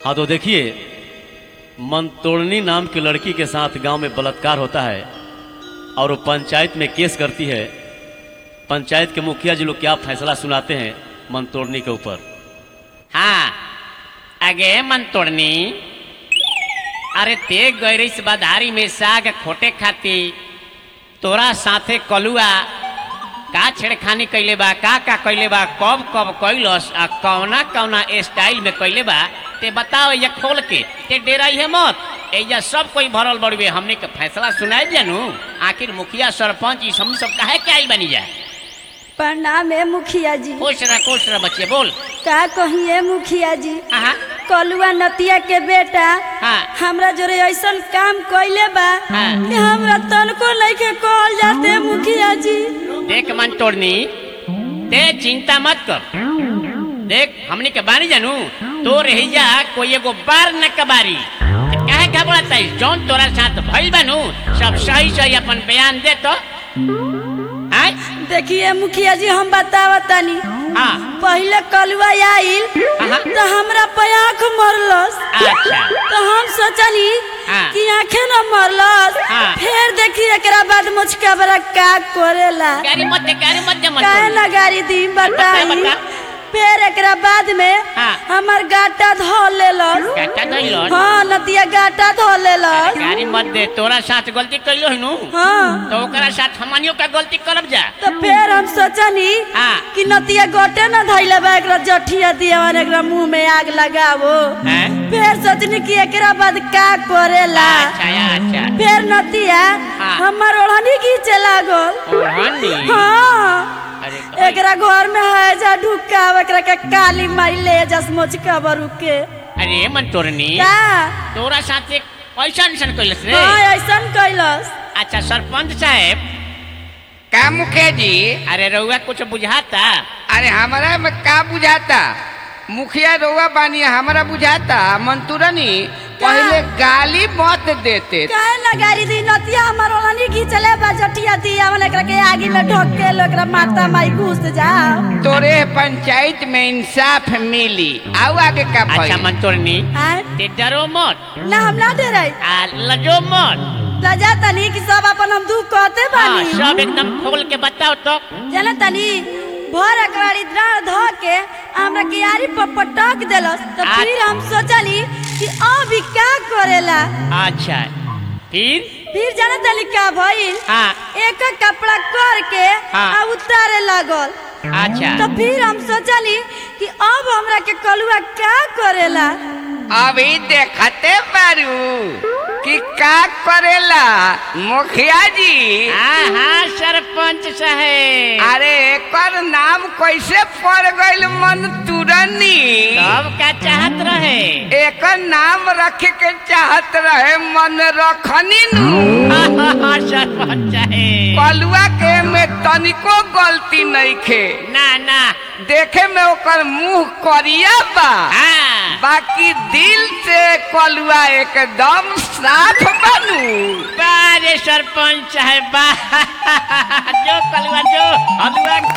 हाँ तो देखिए मनतोड़नी नाम की लड़की के साथ गांव में बलात्कार होता है और वो पंचायत में केस करती है पंचायत के मुखिया जी लोग क्या फैसला सुनाते हैं मनतोड़नी के ऊपर हाँ अगे मन तोड़नी अरे ते गैरिस बधारी में साग खोटे खाती तोरा साथे कलुआ का छेड़खानी कैले बा का का कैले बा कब कब कैलस आ कौना कौना स्टाइल में कैले बा ते बताओ ये खोल के ते डेराई है मत एजा सब कोई भरल बड़ुए हमने के फैसला सुनाए जानू आखिर मुखिया सरपंच ई सब सब काहे के आई बनी जा प्रणाम है मुखिया जी खुश रह खुश रह बच्चे बोल का कहिए मुखिया जी आहा कलुआ नतिया के बेटा हाँ। हमरा जोरे ऐसन काम कइले बा हाँ। कि हमरा तनको लइके कहल जाते मुखिया जी देख मन तोड़नी ते चिंता मत कर देख हमने के बानी जानू तो रहिया कोई एगो बार न कबारी ते काहे घबराता है जौन तोरा साथ भइल बानू सब सही सही अपन बयान दे तो आय देखिए मुखिया जी हम बतावतानी हाँ पहले कलुआ आइल आहा। तो हमरा पे आँख मरलस अच्छा तो हम सोचनी हाँ। कि आंखें न मरलस हाँ। फिर देखी एकरा बाद मुझका बड़ा का करेला गाड़ी मत दे गाड़ी मत दे मन काहे तोड़नी। ना गाड़ी दी बता, बताई बता। फिर एकरा बाद में हाँ। हमर गाटा धो लेलस गाटा धइलस? हाँ नतिया गाटा धो लेलस गाड़ी मत दे तोरा साथ गलती कैलो है नु हाँ तो ओकरा साथ हमनियो का गलती करब जा तो फिर हम सोचनी हाँ। कि नतिया गोटे न धैले बा एकरा जठिया दियवन एकरा मुंह में आग लगावो हैं फिर सोचनी कि एकरा बाद का करेला अच्छा अच्छा फिर नतिया हाँ। हमर ओढ़नी खींचे लागल ओढ़नी हाँ अरे एकरा घर में है जा ढुकाव एकरा के काली माई ले जस मोचका बरू के अरे मन तोड़नी का तोरा साथ एक ऐसा ऐसा कैलस रे हाँ ऐसन कैलस अच्छा सरपंच साहब का मुखिया जी अरे रउआ कुछ बुझाता अरे हमारा में का बुझाता मुखिया रउआ बानी हमारा बुझाता मंतूरनी पहले गाली मत देते काहे ना गाड़ी दी नतिया हमर ओढ़नी खींचले बा जठिया दी हमन एकरा के आगी में ढोक के लो एकरा माता माई घुस जाओ तोरे पंचायत में इंसाफ मिली आओ आगे का अच्छा भइल? मन तोड़नी आय ते डरो मत ना हम ना डराई आ लजो मत लजा तनी कि सब अपन हम दुख कहते हाँ बानी सब एकदम खोल के बताओ तो जाना तनी भर अकबारी डाल धो के हमरा कियारी पर पटक देलस तो आ- फिर हम सोचनी कि अभी का करेला अच्छा फिर फिर जाना तनी का भइल हाँ एक एक कपड़ा कर के हाँ। आ उतारे लागल अच्छा तो फिर हम सोचनी कि अब हमरा के कलुआ का करेला अभी देखते बारू कि का करेला मुखिया जी हाँ हाँ सरपंच साहेब अरे एकर नाम कैसे पड़ गइल मंतूरनी तब का चाहत रहे एकर नाम रखे के चाहत रहे मन रखनी नु हाँ, हाँ, हाँ, सरपंच साहेब कलुआ के में तनिको गलती नहीं खे ना ना देखे में ओकर मुंह करिया बा हाँ बाकी दिल से कलुआ एकदम साफ बनू बारे सरपंच साहेब बा जो कलवा जो हलवा